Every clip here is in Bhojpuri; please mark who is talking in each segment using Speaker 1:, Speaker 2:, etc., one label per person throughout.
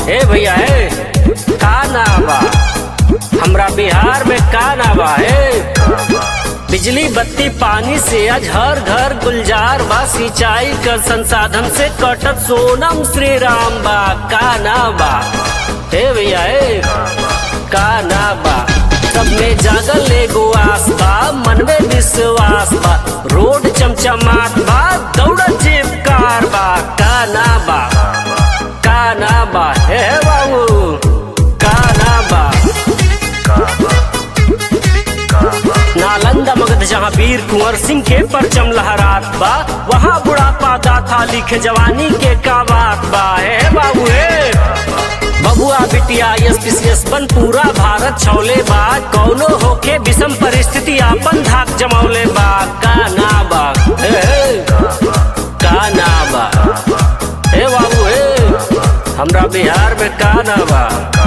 Speaker 1: ए भैया ए का ना बा हमरा बिहार में का ना बा ए बिजली बत्ती पानी से आज हर घर गुलजार बा सिंचाई कर संसाधन से कटत सोनम श्री राम बा का ना बा ए भैया ए का ना बा सब में जागल एगो आस बा मन में विश्वास बा रोड चमचमात बा दौड़त जेब कार बा का ना बा का ना बा हे बाबू का ना बा नालंदा मगध जहाँ वीर कुंवर सिंह के परचम लहरात बा वहाँ बुढ़ापा दाथा लिखे जवानी के का बात बा हे बाबू हे बबुआ बिटिया एस पी सी एस बन पूरा भारत छौले बा कौनो होके विषम परिस्थिति आपन धाक जमौले बा का ना बा हे, हे, का ना बा हे बाबू हे हमरा बिहार में का ना बा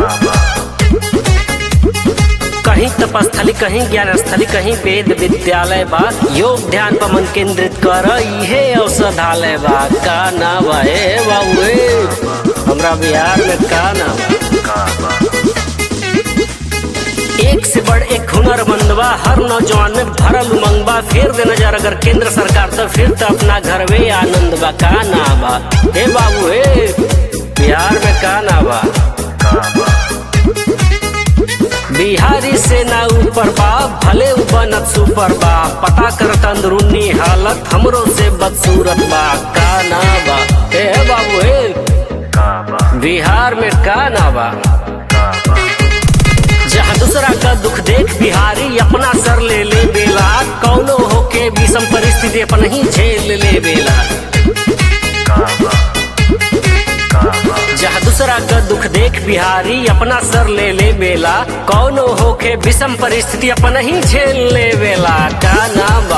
Speaker 1: कहीं तपस्थली कहीं ज्ञान स्थली कहीं वेद विद्यालय बा योग ध्यान पर मन केंद्रित कर इहे औषधालय बा का ना बा हे बाबू हे हमरा बिहार में का ना बा एक से बढ़ एक हुनरमंद बा हर नौजवान में भरल उमंग बा फेर दे नजर अगर केंद्र सरकार तो फिर तो अपना घर में आनंद बा का ना बा हे बाबू हे बिहार में का ना बा बिहारी से ना ऊपर बा भले उ बनत सुपर बा पता करत अंदरूनी हालत हमरो से बदसूरत बा का ना बा हे बाबू हे बिहार में का ना बा जहाँ दूसरा का दुख देख बिहारी अपना सर ले ले बेला कौनो होके विषम परिस्थिति अपन ही झेल ले बेला जहाँ दूसरा का दुख देख बिहारी अपना सर ले ले बेला कौनो होके विषम परिस्थिति अपन ही झेल ले बेला का ना